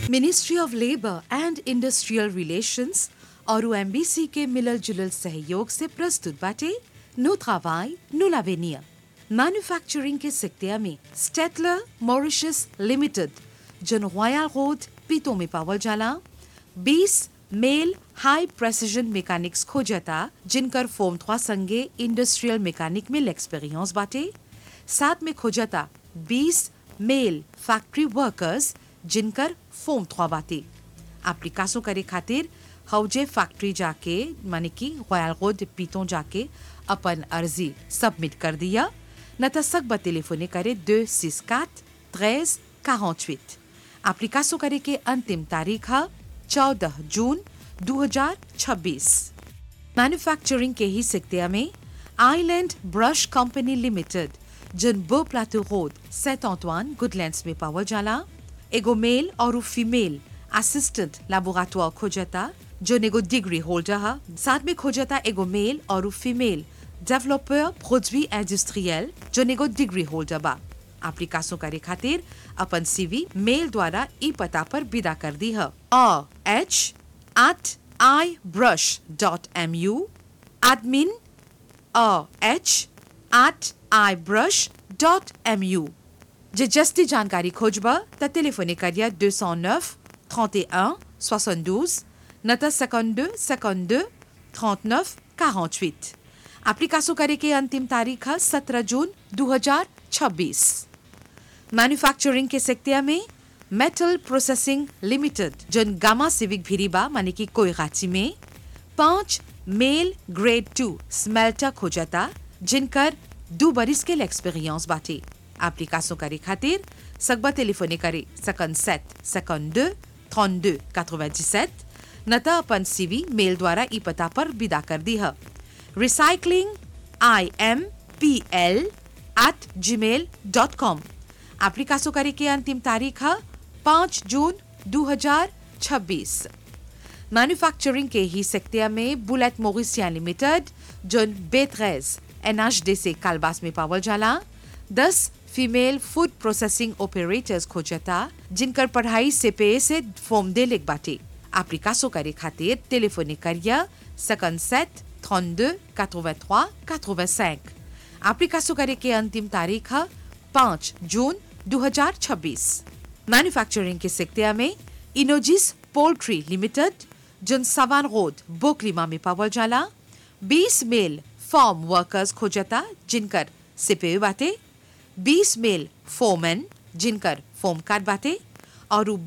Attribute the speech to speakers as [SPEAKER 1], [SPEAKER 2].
[SPEAKER 1] ministry of labour and industrial relations और MBC के मिलल जुलल सहयोग से प्रस्तुत बाटे नो travail, नो l'avenir मैन्युफैक्चरिंग के सिक्तिया में स्टेटलर मॉरिशस लिमिटेड जन रॉयल रोड पीतो में पावल जाला 20 मेल हाई प्रेसिजन मैकेनिक्स खोजता जिनकर फोम थ्वा संगे इंडस्ट्रियल मैकेनिक में एक्सपीरियंस बाटे साथ में खोजता 20 मेल फैक्ट्री वर्कर्स जिनकर फोम थ्वा बाटे एप्लीकासों करे खातिर हौजे फैक्ट्री जाके माने कि रॉयल रोड पीतों जाके अपन अर्जी सबमिट कर दिया न त सकबा टेलीफोने करे 264 13 48 एप्लीकासों करे के अंतिम तारीख है 14 जून 2026 मैन्युफैक्चरिंग के ही सिक्तिया में आइलैंड ब्रश कंपनी लिमिटेड जन बो प्लाटो रोड सेंट ऑंटवान गुडलैंड्स में पावल जाला एगो मेल और फीमेल असिस्टेंट लैबोरेटोरी खोजता जो एगो डिग्री होल्डर है साथ में खोजता एगो मेल और फीमेल डेवलपर प्रोडवी इंडस्ट्रियल जो एगो डिग्री होल्डर बा एप्लीकासों करे खातिर अपन सीवी मेल द्वारा ई पता पर विदा कर दी है H at ibrush.mu admin h at ibrush.mu जे जस्ती जानकारी खोजबा त टेलीफोने करिया 209 31 72 न त 52 52 39 48 एप्लीकासों करे के अंतिम तारीख है 17 जून 2026 मैन्युफैक्चरिंग के सेक्टिया में मेटल प्रोसेसिंग लिमिटेड जन गामा सिविक भिरीबा माने की कोई गाची में पांच मेल ग्रेड टू स्मेल्टर खोजता जिनकर दो बरिस के एक्सपीरियंस बाटे एप्लीकासों करे खातिर सकबा टेलीफोने करे सकन सेट सकन दो थॉन दो quatre-vingt-dix-sept न त अपन सीवी मेल द्वारा ई पता पर विदा कर दी है recycling I M P L at Gmail dot com एप्लीकासों करे के अंतिम तारीख है पाँच जून 2026 मैन्युफैक्चरिंग के ही सेक्टिया में बुलेट मोरिसिया लिमिटेड जोन बेतरेज एनएचडी से कालबास में पावल जाला दस फीमेल फूड प्रोसेसिंग ऑपरेटर्स खोजता जिनकर पढ़ाई से पे से फॉर्म दे लेक बाटे एप्लीकासों करे खातिर टेलीफोने करिया सकन सेट 32 83 85 एप्लीकासों करे के अंतिम तारीख है पाँच जून 2026 मैन्युफैक्चरिंग के सेक्टिया में इनोजिस पोल्ट्री लिमिटेड जन सवान रोड बोकलीमा में पावल जाला 20 मेल फार्म वर्कर्स खोजता जिनकर सिपे बाटे 20 मेल फोमैन जिनकर फोम कार्ड बाटे और